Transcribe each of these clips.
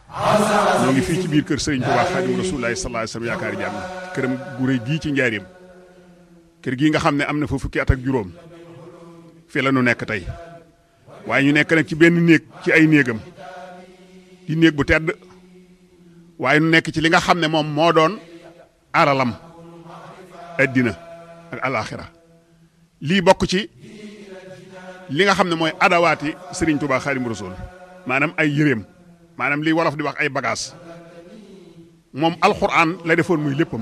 ñoo ngi fii ci biir kër Serigne Touba Xaadimu Rasuulillaahi sallallaahu alayhi wa sallam yaakaari jàmm këram gu rëy gii ci njaareem kër gii nga xam ne am na fa fukki at ak juróom fii la nu nekk tey waaye ñu nekk nag ci benn néeg ci ay néegam di néeg bu tedd waaye nu nekk ci li nga xam ne moom moo doon aralam addina ak alaaxira lii bokk ci li nga xam ne mooy adawaati Serigne Touba Xaadimu Rasuul maanaam ay yëreem maanaam lii wolof di wax ay bagages moom alxuraan la defoon muy léppam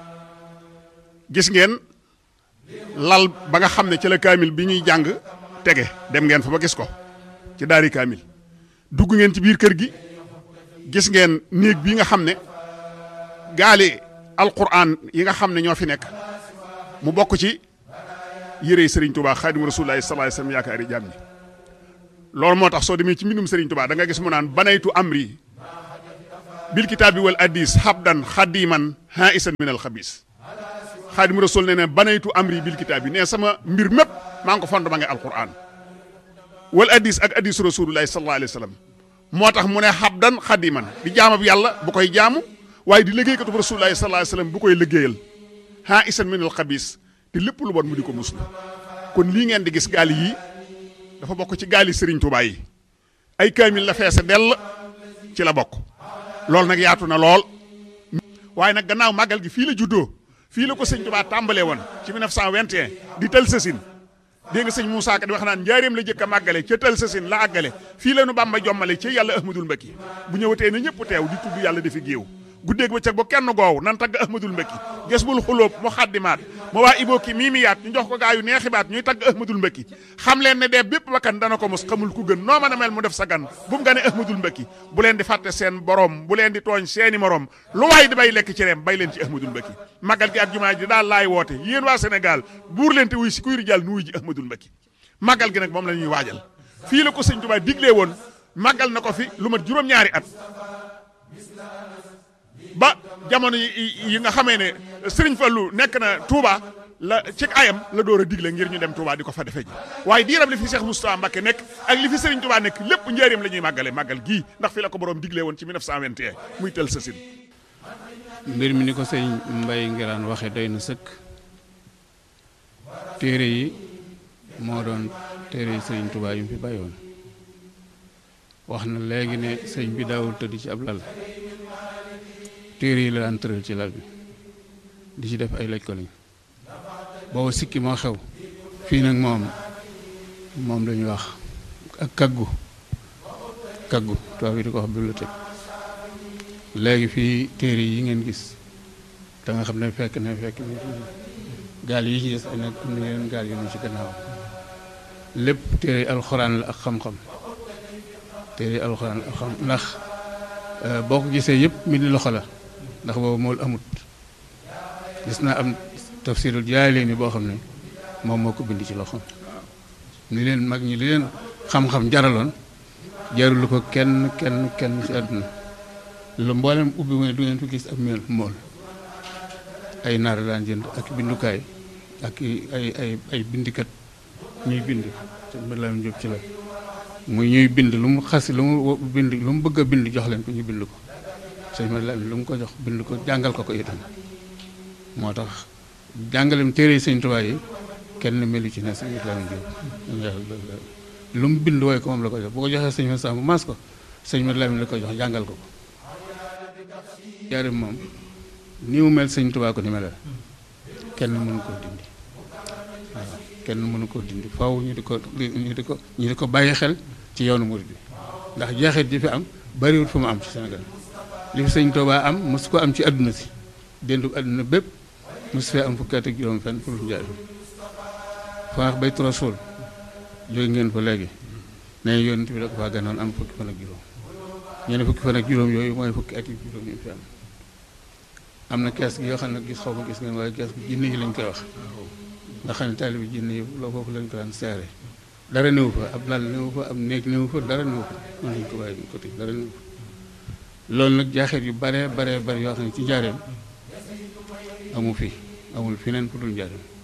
gis ngeen lal ba nga xam ne ci la kaamil bi ñuy jàng tege dem ngeen fa ba gis ko ci daari kaamil dugg ngeen ci biir kër gi gis ngeen néeg bi nga xam ne gaali alxuraan yi nga xam ne ñoo fi nekk mu bokk ci yërey Serigne Touba Xaadimu Rasuulillaahi sallallaahu alayhi wa sallam yaakaari jàmm ñi loolu moo tax soo demee ci mbindum Serigne Touba da nga gis mu naan banaytu amri bil kitaabi wal addis habdan xadiman ha isan min al xabis xaadimu rasul ne ne banaytu amri bil kitaabi ne sama mbir mépp maa ngi ko fond ma nga alquran wal addis ak addis rasulullahi sallallahu alayhi wa sallam moo tax mu ne habdan xadiman di jaamab yàlla bu koy jaamu waaye di liggéeykatu rasulullahi sallallahu alayhi wa sallam bu koy liggéeyal ha isan min al xabis te lépp lu bon mu di ko muslu kon lii ngeen di gis gaal yii dafa bokk ci gaali Serigne Touba yi ay kaamil la feese dell ci la bokk loolu nag yaatu na lool waaye nag gannaaw màggal gi fii la juddoo fii la ko sëñ Touba tàmbalee woon ci 1921 di tël sësin dégg nga sëñ Moussa Ka di wax naan njaareem la jëkk a màggale ca tël sësin la àggale fii la nu Bàmba jommale ci yàlla Ahmadul Mbakki bu ñëwatee na ñëpp teew di tudd yàlla dafi géew guddeeg ba cëg ba kenn goow nan tagg ahmadul mbëkki ges bul xulóob mu xaddimaat ma waa ibooki miimiyaat ñu jox ko gaa yu neexibaat ñuy tagg ahmadul mbëkki xam leen ne dee bépp bakkan dana ko mos xamul ku gën noo mën a mel mu def sa gan bu mu gane ahmadul mbëkki bu leen di fàtte seen borom bu leen di tooñ seeni morom lu waay di bay lekk ci reem bay leen ci ahmadul mbëkki magal gi ak jumaa ji daal laay woote yéen waa Sénégal buur leen te wuy si kuy rijal nu wuy ji ahmadul mbëkki magal gi nag moom la ñuy waajal fii la ko sëñ Tuubaa diglee woon magal na ko fi lu mat juróom-ñaari at ba jamono yi nga xamee ne Serigne Fallou nekk na Touba la ci ayam la door a digle ngir ñu dem Touba di ko fa defee ji waaye diiram li fi Cheikh Moustapha Mbacké nekk ak li fi Serigne Touba nekk lépp njëriñam la ñuy màggale màggal gii ndax fi la ko borom digle woon ci 1921 muy tel sa sin mbir mi ni ko sëñ Mbaye Ngiraan waxe doy na sëkk téere yi moo doon téere yi Serigne Touba yu mu fi bàyyoon wax na léegi ne sëñ bi daawul tëdd ci ab lal téere yi la daan tëral ci lal bi di ci def ay laj ko lañ booba sikki moo xew fii nag moom moom dañuy wax ak kaggu kaggu tubaab yi di ko wax bibliothèque léegi fii téere yi ngeen gis da nga xam ne fekk ne fekk ne gaal yi ci des ay nag am na yeneen gaal yu ñu ci gannaaw lépp téere yi alxuraan la ak xam-xam téere yi alxuraan la ak xam ndax boo ko gisee yëpp mi di loxo la ndax boobu mool amut gis naa am tafsirul jaay leen ni boo xam ne moom moo ko bind ci loxo ni leen mag ñi li leen xam-xam jaraloon jarulu ko kenn kenn kenn ci àdduna lu mboolem ubbi mu ne du ngeen fi gis ak mel mool ay naar daan jënd ak bindukaay ak ay ay ay bindikat ñuy bind te mbir la jóg ci la muy ñuy bind lu mu xas lu mu bind lu mu bëgg a bind jox leen ko ñu bind ko sëñ ma lu mu ko jox bind ko jàngal ko ko itam moo tax jàngalem téere sëñ Tuubaa yi kenn melu ci ne sëñ Ibrahima Jóob lu mu bind wooy ko moom la ko jox bu ko joxee sëñ ma sàmm maas ko sëñ ma Lamin la ko jox jàngal ko ko jaarim moom ni mu mel sëñ Tuubaa ko ni melal kenn mënu koo dindi waaw kenn mënu koo dindi faw ñu di ko ñu di ko ñu di ko bàyyi xel ci yoonu murid bi ndax jeexit ji fi am bariwul fu mu am ci Sénégal li fi sëñ Tuubaa am mosu ko am ci àdduna si déndu àdduna bépp mosu fee am fukki at ak juróom fenn pour njaay faax bay rasul jóge ngeen fa léegi ne yonent bi da ko faa ganoon am fukki fan ak juróom ñu ne fukki fan ak juróom yooyu mooy fukki at yi juróom ñu fi am am na kees gi yoo xam ne gis xaw ma gis ngeen waaye kees gi jinne yi lañ koy wax nga xam ne taalibi jinne yi loo foofu lañ ko daan seere dara néew fa ab lal néew fa ab néeg néew fa dara néew fa mën nañ ko bàyyi côté dara néew fa loolu nag jaaxeet yu bare bare bare yoo xam ne ci njaareem amu fi amul feneen fu dul njaareem